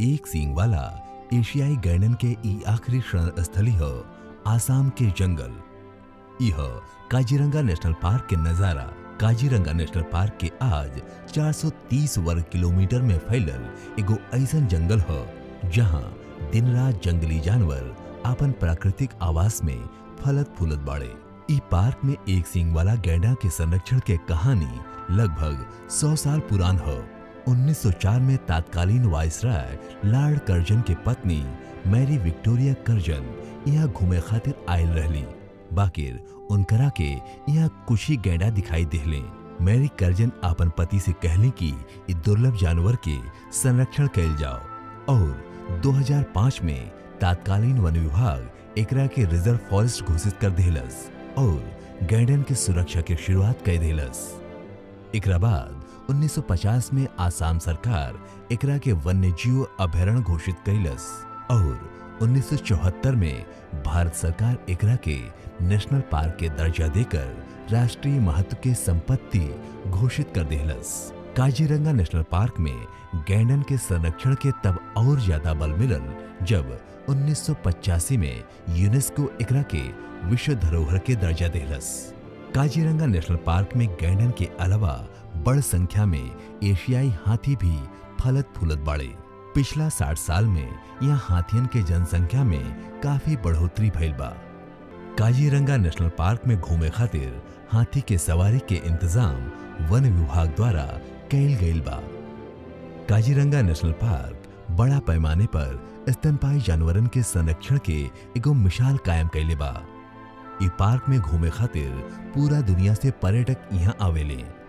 एक सींग वाला एशियाई गैंडन के ई आखिरी शरण स्थली हो आसाम के जंगल यह काजीरंगा नेशनल पार्क के नजारा काजीरंगा नेशनल पार्क के आज 430 वर्ग किलोमीटर में फैलल एगो ऐसन जंगल हो जहां दिन रात जंगली जानवर अपन प्राकृतिक आवास में फलत फूलत बाड़े ई पार्क में एक सींग वाला गैंडा के संरक्षण के कहानी लगभग 100 साल पुरान हो 1904 में तत्कालीन वायसराय लॉर्ड कर्जन के पत्नी मैरी विक्टोरिया कर्जन यहाँ घूमे खातिर आयल रहली बाकिर उनकरा के यहाँ कुछ ही गैंडा दिखाई दिहले मैरी कर्जन अपन पति से कहले कि इ दुर्लभ जानवर के संरक्षण कैल जाओ और 2005 में तत्कालीन वन विभाग एकरा के रिजर्व फॉरेस्ट घोषित कर दिलस और गैंडन के सुरक्षा के शुरुआत कर दिलस एकरा बाद 1950 में आसाम सरकार एकरा के वन्य जीव अभयारण्य घोषित कैलस और 1974 में भारत सरकार एकरा के नेशनल पार्क के दर्जा देकर राष्ट्रीय महत्व के संपत्ति घोषित कर दिलस काजीरंगा नेशनल पार्क में गैंडन के संरक्षण के तब और ज्यादा बल मिलल जब 1985 में यूनेस्को एकरा के विश्व धरोहर के दर्जा दिलस काजीरंगा नेशनल पार्क में गैंडन के अलावा बड़ संख्या में एशियाई हाथी भी फलत फूलत बाड़े पिछला 60 साल में यहाँ हाथियन के जनसंख्या में काफी बढ़ोतरी भइल बा काजीरंगा नेशनल पार्क में घूमे खातिर हाथी के सवारी के इंतजाम वन विभाग द्वारा कैल गईल बा काजीरंगा नेशनल पार्क बड़ा पैमाने पर स्तनपाई जानवरन के संरक्षण के एगो मिसाल कायम कैले बा इ पार्क में घूमे खातिर पूरा दुनिया से पर्यटक यहाँ आवेले